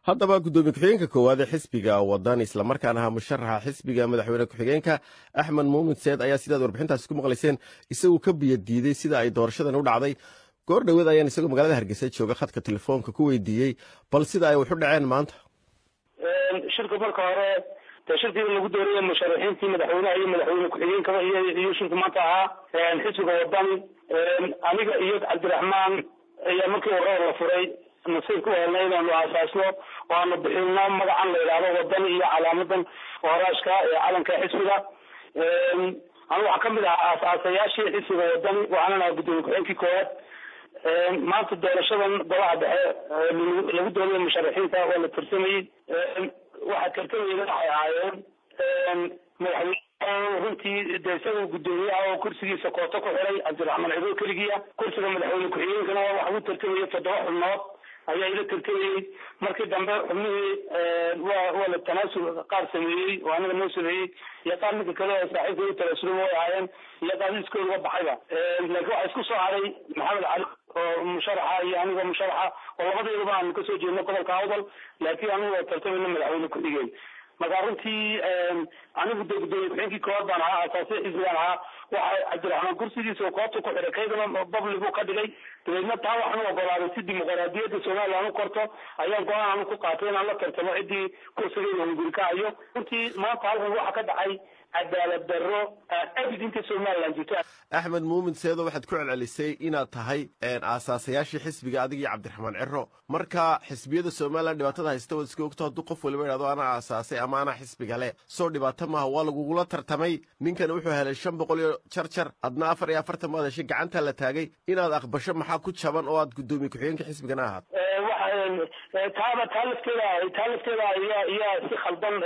haddaba guddoomiye ku-xigeenka koowaad ee xisbiga wadan islamarkaana ahaa musharaxa xisbiga madaxweyne ku-xigeenka axmed muumin seed ayaa sidaad warbixintaasi ku maqlayseen isagu ka biyo diiday sida ay doorashadan u dhacday goor dhoweed ayaan isagoo magaalada hargeysa jooga khadka telefoonka ku weydiiyey bal sida ay wax u dhaceen maanta shirka marka hore dee shirkii lagu dooraya musharaxiintii madaxweynaha iyo madaxweyne ku-xigeenkaba iyo shirku maanta ahaa xisbiga wadan aniga iyo cabdiraxmaan ayaa markii hore la furay nasiibka u helnay inaanu aasaasno oo aanu bixino magacan la yidhaahdo wadan iyo calaamadan horaashka ee calanka xisbiga anigu waxaa kamid ahaa aasaasayaashii xisbiga wadani waxaanan ahaa guddoomiye ku-xigeenkii koowaad maanta doorashadan golaha dhexe lagu doonaya musharaxiinta waa la tartamayey waxaa tartamayna waxay ahaayeen madaxweyne runtii de isaga guddoomiyaha oo kursigiisa kooto ku xiray cabdiraxmaan cibo keligiya kursiga madaxweyne ku-xigeenkana waxa u tartamayay toddoba xubnood ayaa ila tartamayey markii dambe xubnihii waa waa la tanaasul qaar sameeyey oo aniga noo sameeyey iyo qaar ninka kale oo saaxiibka u tanaasulay way ahaayeen iyo qaar iskooda uga baxayba laakiin waxaa isku soo haray maxamed cali oo musharaxa iyo anigoo musharaxa oo labadeedaba aanu kasoo jeedno gobolka awdal laakiin anigu waa tartamayna madaxweyne ku-xigeen marka runtii anigu de guddoomiye ku-xigeenkii koowaad baan ahaa asaasiya xisbigaan ahaa waxa cabdiraxmaan kursigiisa koobta ku xiray kaydana babli buu ka dhigay dabeedna taa waxaan u ogolaaday si dimuqraadiyadda somaliland u korto ayaan go-aan anu ku qaatay inaan la tartamo ciddii kursigeyda hunguri ka hayo runtii maanta halkan waxa ka dhacay cadaalad darro abid inta somaliland jirto axmed muumin seedo waxaad ku celcelisay inaad tahay aasaasayaashii xisbiga adig iyo cabdiraxmaan ciro marka xisbiyada somalilan dhibaatada haysta waad iska ogto hadduu qof waliba idhahdo anaa aasaasay ama anaa xisbiga le soo dhibaato maaha waa lagugula tartamay ninkan wuxuu helay shan boqol iyo jar jar adna afar iyo afartan baad heshay gacantaa la taagay inaad aqbasho maxaa ku jaban oo aad guddoomiye ku-xigeenka xisbigana ahaad taaba taa lafteeda taa lafteeda ayaa ayaa si khaldan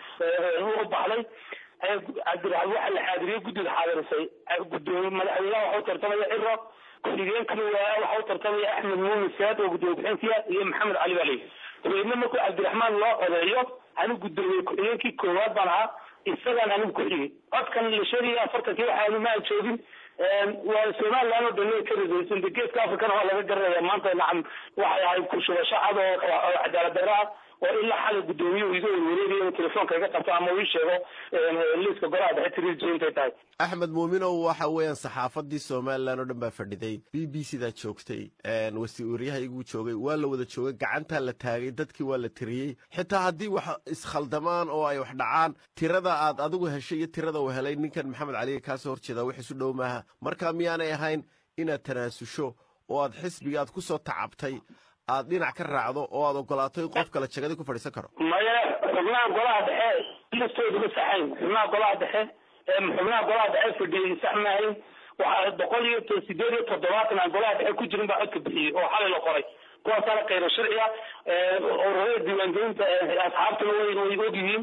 u baxday cabdiraxmaan waxa la xaadiriyey guddiga xaadirisay gudoomiye madaxweynaha waxa u tartamaya ciro ku-xigeenkana waa waxa u tartamaya axmed muumin saad oo guddoomiye ku-xigeenkiya iyo maxamed cali baa leeyahy dabeedna markuu cabdiraxmaan loo odeeyo anigu guddoomiye ku-xigeenkii koowaad baan ahaa isagaan anigu ku xigay codkan la sheegaya afartankii waxa ma aan joogin waa somaliland oo dhan ka ridaysan de geeska africana waa laga garanaya maanta nacam waxay ahayd kushubasho cad oo cadaalad darro ah oo ilaa xalay guddoomiye uu iga werwareegaya inuu telefoonka iga qabto ama uu ii sheego liiska golaha dhexe tiriijo intay tahay axmed muuminow waxa weeyaan saxaafadii somalilan oo dhan baa fadhiday b b c daa joogtay wasiiryaha iguu joogay waa la wada joogay gacantaa la taagay dadkii waa la tiriyey xitaa haddii wax iskhaldamaan oo ay wax dhacaan tirada aad adigu heshay iyo tirada uu helay ninkan maxamed cali kaasoo horjeeda wax isu dhow maaha marka miyaanay ahayn inaad tanaasusho oo aad xisbiga aad kusoo tacabtay aad dhinac ka raacdo oo aad ogolaato in qof kale jagadi ku fadhiisan karo maya xubnaha golaha dhexe listooda ma saxayn xubnaha golaha dhexe xubnaha golaha dhexe fadhiyey sax maahayn waxaa boqol iyo sideed iyo toddobaatan aan golaha dhexe ku jirin baa codka bixiyey oo xalay la qoray kuwaasaana kayro sharciya ururada diiwaangelinta asxaabtuna way way og yihiin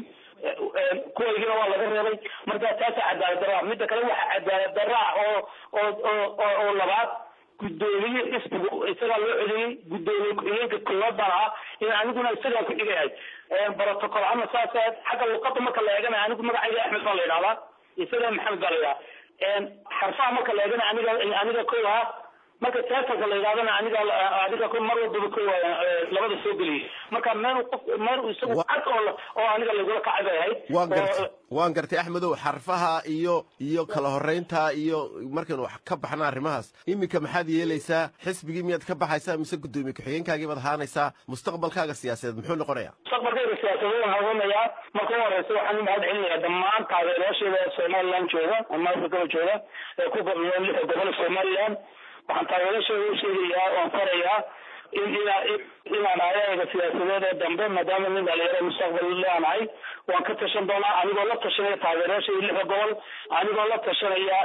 kuwaygina waa laga reebay marka taasa cadaalad darra midda kale waxa cadaalad darra oo oo oo oo labaad guddoomiye xisbigu isagaa loo celiyey guddoomiye ku-xigeenka koowaad baan ahaa in aniguna isagaa ku xigayahay protocol ama saas xagga luqada marka la eegana anigu magacayga axmed baa la yidhahdaa isaga maxamed baa la yidhaha xarfaha marka la eegana aniga aniga ko ahaa marka teatarka la yidhahdana aniga adiga mar walbaba ko labada soo geliyay marka meel qof meel isagu cad oo oo aniga lagula kacay bay ahayd waan gartay waan gartay axmedow xarfaha iyo iyo kala horeynta iyo markaynu wax ka baxna arrimahaas iminka maxaad yeelaysaa xisbigii miyaad ka baxaysaa mise guddoomiye ku-xigeenkaagii baad ahaanaysaa mustaqbalkaaga siyaasadeed muxuu noqonayaa mustaqbalkayga siyaasadeed waxaan hubinayaa marka u horeysa waxaan u mahad celinayaa dhammaan taageerayaasheeda somaliland jooga ama afrikada jooga ee ku gobnoon lixda gobol somaliland waxaan taageerashooda u sheegayaa oon farayaa in inaan ayaga siyaasadeed ee dambe maadaama nin dhalinyaro mustaqbal leanahay waan ka tashan doonaa anigoo la tashanaya taageerayaasha lixda gobol anigoo la tashanaya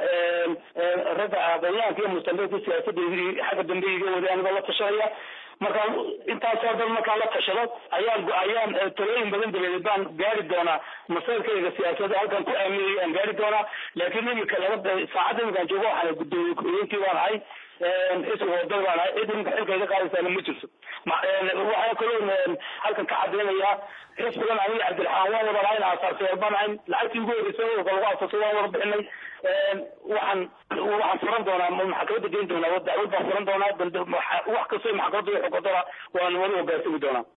ragga aqoonyahanka iyo mustaqbalka siyaasadda xagga dambe iga waday anigoo la tashanaya markaan intaasoo dhan markaan la tashado ayaan ayaan talooyin badan dabadeed baan gaari doonaa masayrkayga siyaasadda halkan ku aaminayay aan gaari doonaa laakiin imika laga saacadda imikaan joogo waxaan guddoomiye ku-xigeenkii baan ahay xisbiga wadada baan ahay cid iminka xilka iga qaadaysaana ma jirto waxaan kaloo halkan ka cadeynayaa xisbigan aniga cabdiraxmaan waan wada lahayn aasaarsayaal baan ahayn lacagtii ugu horeysay urka lagu aasasay waan wada bixinay waxaan waxaan furan doonaa maxkamadda geyn doonaa dacwad baan furan doonaa wax kastoo maxkamadda xukuntana waan wali hogaansami doonaa